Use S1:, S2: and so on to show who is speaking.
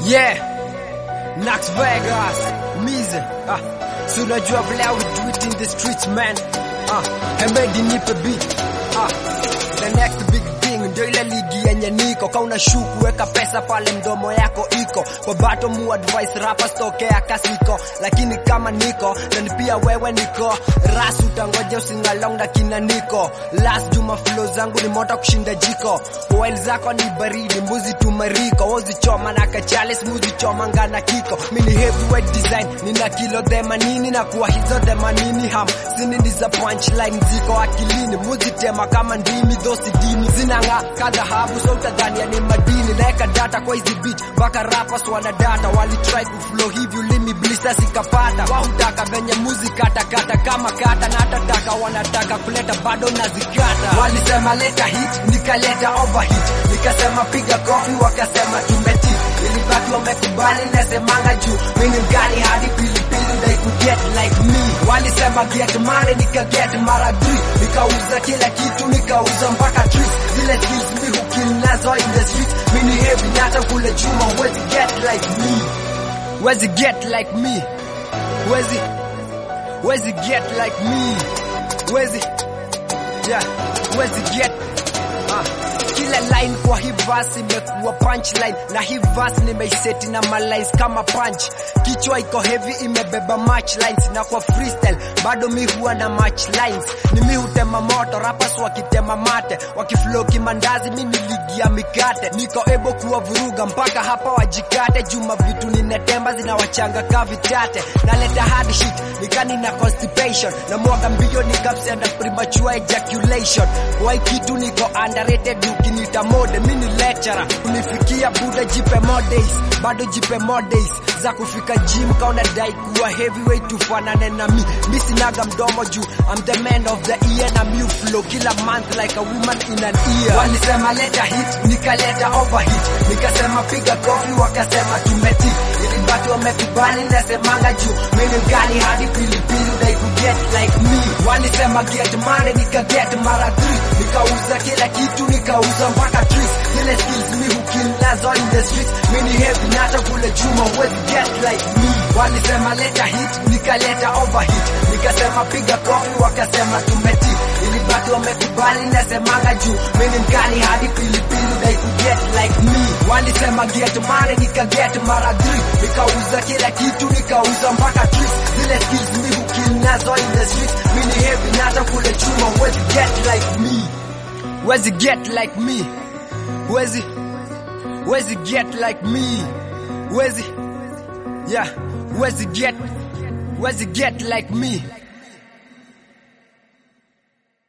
S1: Yeah, Nax Vegas, Mize. Ah, so unajua vile I would do it in the streets man. Ah, Hemedi nipe beat. Ah, the next big thing ndio ile ligi yenye niko ka unashuku weka pesa pale mdomo yako iko kwa bato mu advice rappers tokea kasiko lakini kama niko then pia wewe niko ras utangoja usingalong na kina niko last juma flow zangu ni moto kushinda jiko oil zako ni baridi mbuzi tumariko wozichoma na kachale smuzi choma ngana kiko mini heavyweight design nina kilo themanini na kuwa hizo themanini ham sini ni za punchline ziko akilini muzitema kama ndimi dhosi dini zinanga kadhahabu so utadhania ni madini naeka data kwa hizi beat mpaka rappers wana data walitry kuflow hivi ulimi blisa sikapata wahutaka venye muzika katakata kama kata na hatataka wanataka kuleta bado nazikata walisema leta hit nikaleta overhit nikasema piga kofi wakasema tumeti ilibaki wamekubali nasemanga juu mini mgani hadi pilipili they could get like me walisema get money nika get mara three nikauza kila kitu nikauza mpaka trees zile skills mi hukill nazo in the streets mini heavy nata kule chuma wezi get like me wezi get like me wezi wezi get like me wezi yeah wezi get ah kila line kwa hii verse imekuwa punchline na hii verse nimeiseti na malines kama punch kichwa iko heavy imebeba match lines na kwa freestyle bado mi huwa na match lines ni mi hutema moto rappers wakitema mate wakiflow kimandazi mi niligia mikate niko ebo kuwa vuruga mpaka hapa wajikate juma vitu ninetemba zinawachanga ka vitate naleta hard shit nikani na constipation na mwaga mbio nikapsenda premature ejaculation kwa hii kitu niko underrated ukinita mode mini lecturer unifikia buda jipe more days bado jipe more days za kufika gym kauna dai kuwa heavyweight tufanane na mi mi sinaga mdomo juu I'm the man of the year na mi flow kila month like a woman in an ear walisema leta hit nikaleta overhit nikasema piga kofi wakasema tumeti ilibaki wamekubali nasemanga juu mini mkali hadi pilipili they could get like me walisema get money nika get mara three nikauza kila kitu nikauza mpaka trees zile skills mi hukill nazo in the streets mini heavy nata kule chuma wezi get like me walisema leta hit nikaleta overhit nikasema piga kofi wakasema tumeti ilibaki wamekubali nasemanga juu mini mkali hadi pilipili they could get like me walisema get money nika get mara three nikauza kila kitu nikauza mpaka trees zile skills mi hukill nazo in the streets mini heavy nata kule chuma wezi get like me wezi get like me wezi wezi get like me wezi yeah wezi get wezi get like me